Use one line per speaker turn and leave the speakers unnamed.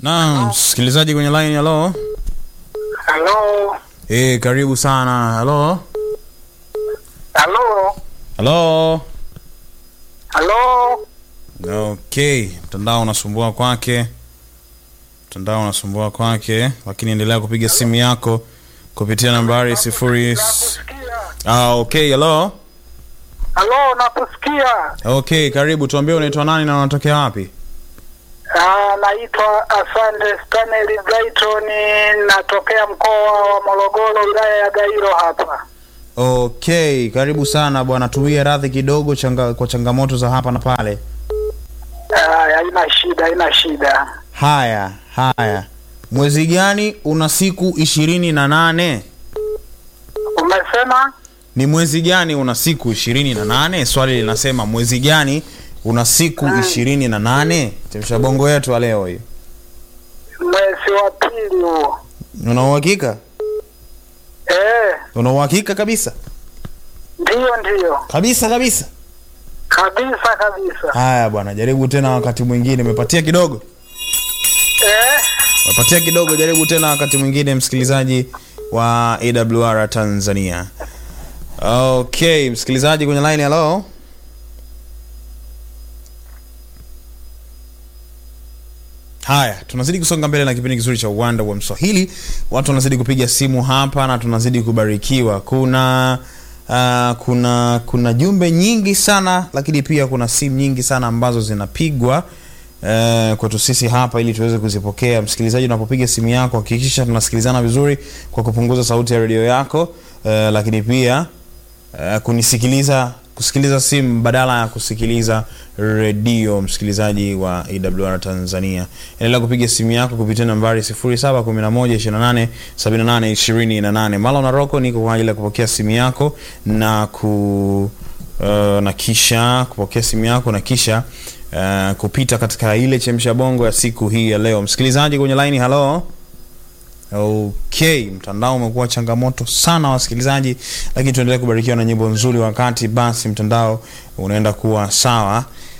Naam, msikilizaji kwenye line, halo.
Halo,
Eh, karibu sana. Halo.
halo,
Halo.
halo.
Okay, mtandao unasumbua kwake, mtandao unasumbua kwake, lakini endelea kupiga simu yako kupitia nambari sifuri.
Nakusikia.
Ah, okay, hello.
Halo, nakusikia.
Okay, karibu, tuambie unaitwa nani na unatokea wapi?
Ah, naitwa Asante Stanley Brighton, natokea mkoa wa Morogoro, wilaya ya Gairo hapa.
Okay, karibu sana bwana, tuwie radhi kidogo changa, kwa changamoto za hapa na pale.
Ah, haina shida, haina shida.
Haya, haya, mwezi gani una siku ishirini na nane?
Umesema
Ni mwezi gani una siku ishirini na nane? Swali linasema mwezi gani una siku ishirini na nane? Chemsha bongo yetu ya leo hii.
mwezi wa pili huo.
Una uhakika?
Eh,
Una uhakika kabisa
ndiyo ndiyo,
kabisa kabisa?
kabisa kabisa.
Haya bwana, jaribu tena wakati mwingine. Umepatia kidogo,
Eh,
umepatia kidogo, jaribu tena wakati mwingine, msikilizaji wa AWR Tanzania. Okay, msikilizaji kwenye line, hello. Haya, tunazidi kusonga mbele na kipindi kizuri cha uwanda wa Mswahili. Watu wanazidi kupiga simu hapa na tunazidi kubarikiwa. Kuna uh, kuna kuna jumbe nyingi sana, lakini pia kuna simu nyingi sana ambazo zinapigwa uh, kwetu sisi hapa ili tuweze kuzipokea. Msikilizaji, unapopiga simu yako hakikisha tunasikilizana vizuri kwa kupunguza sauti ya redio yako uh, lakini pia uh, kunisikiliza kusikiliza simu badala ya kusikiliza redio msikilizaji wa awr tanzania endelea kupiga simu yako kupitia nambari 711287828 mala na roko niko kwa ajili ya kupokea simu yako na ku uh, na kisha kupokea simu yako na kisha uh, kupita katika ile chemsha bongo ya siku hii ya leo msikilizaji kwenye laini halo Okay, mtandao umekuwa changamoto sana wasikilizaji, lakini tuendelee kubarikiwa na nyimbo nzuri wakati basi mtandao unaenda kuwa sawa.